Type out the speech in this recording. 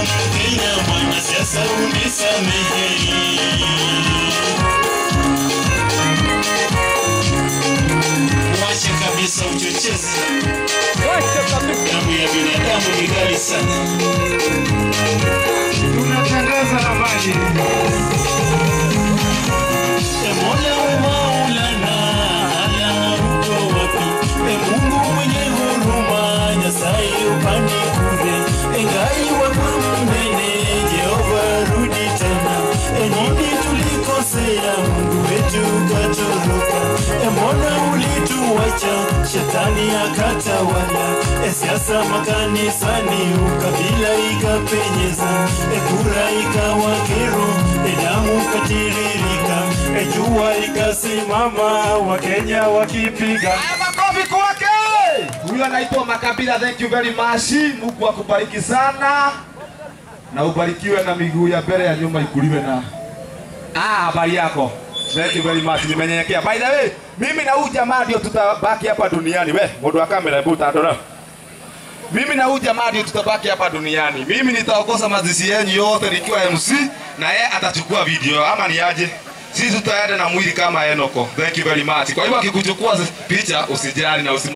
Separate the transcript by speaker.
Speaker 1: Kenya mwanasiasa unisamehe. Wacha kabisa uchochezi, damu ya binadamu ni ghali sana.
Speaker 2: Tunatangaza habari.
Speaker 1: E Mola we Maulana, ala uko wapi? E Mungu mwenye huruma, Nyasaye upande kule. Engai wako mnene, Jehova rudi tena. E nini tulikosea, Mungu wetu katoroka. E mbona ulituacha, shetani akatawala. E siasa makanisani, ukabila ikapenyeza. E kura ikawa kero, e damu katiririka. E jua likasimama, Wakenya wakipiga.
Speaker 2: Haya, makofi kwake. Huyu anaitwa Makabila. Thank you very much. Mungu akubariki sana na ubarikiwe na miguu ya mbele ya nyuma ikuliwe na ah, habari yako. Thank you very much. Nimenyenyekea. By the way, mimi na huyu jamaa ndio tutabaki hapa duniani. We, mundu wa kamera hebu utadora. Mimi na huyu jamaa ndio tutabaki hapa duniani. Mimi nitaongoza mazishi yenu yote nikiwa MC na yeye atachukua video ama ni aje? Sisi tutaenda na mwili kama Enoko. Thank you very much. Kwa hivyo akikuchukua picha usijali na usi